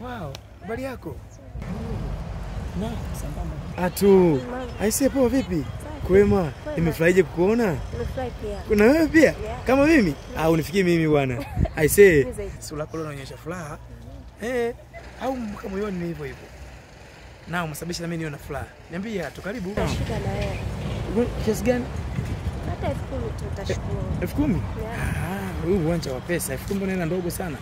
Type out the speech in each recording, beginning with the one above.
Wow, habari yako? Na sambamba. Atu. Aisee, poa vipi? Kwema. Nimefurahije kukuona. Nimefurahi pia. Kuna wewe pia? Yeah. Kama mimi? Au unifikie mimi bwana. Aisee. Mimi zaidi. Sura yako leo inaonyesha furaha. Eh, au mpaka moyoni ni hivyo hivyo. Na umesababisha na mimi niwe na furaha. Niambie tu karibu. Shida na wewe. Kiasi gani? Hata elfu kumi tu utashukuru. elfu kumi? Yeah. Ah, huu uwanja wa pesa. elfu kumi mbona hela ndogo sana?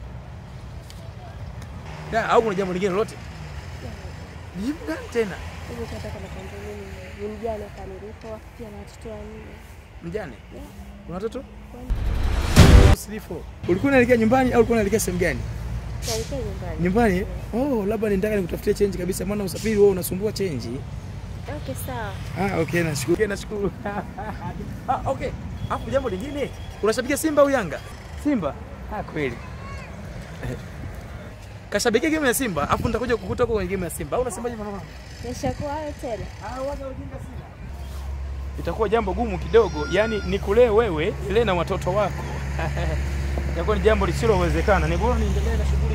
Da, au kuna jambo lingine lolote? Jibu gani tena? Hivi tunataka nakwambia mimi ni mjane hapa nilipo, pia na watoto wanne. Mjane? Yeah. Una watoto? Kwani Usilipo. Ulikuwa unaelekea nyumbani au ulikuwa unaelekea sehemu gani? tuelekee nyumbani. Nyumbani? Oh, labda nitaka nikutafutie change kabisa maana usafiri wewe unasumbua change. Okay, sawa. Ah, okay, nashukuru. Okay, nashukuru. ah, okay. Hapo jambo lingine. Unashabikia Simba au Yanga? Simba. Ah, kweli. Kashabikia game ya Simba, afu nitakuja kukuta huko kwenye game ya Simba. Au unasemaje mama? Nishakuwa hayo tena. Ah, waga ujinga Simba. Itakuwa jambo gumu kidogo, yani nikulee wewe, ile na watoto wako. Itakuwa ni jambo lisilowezekana. Ni bora niendelee na shughuli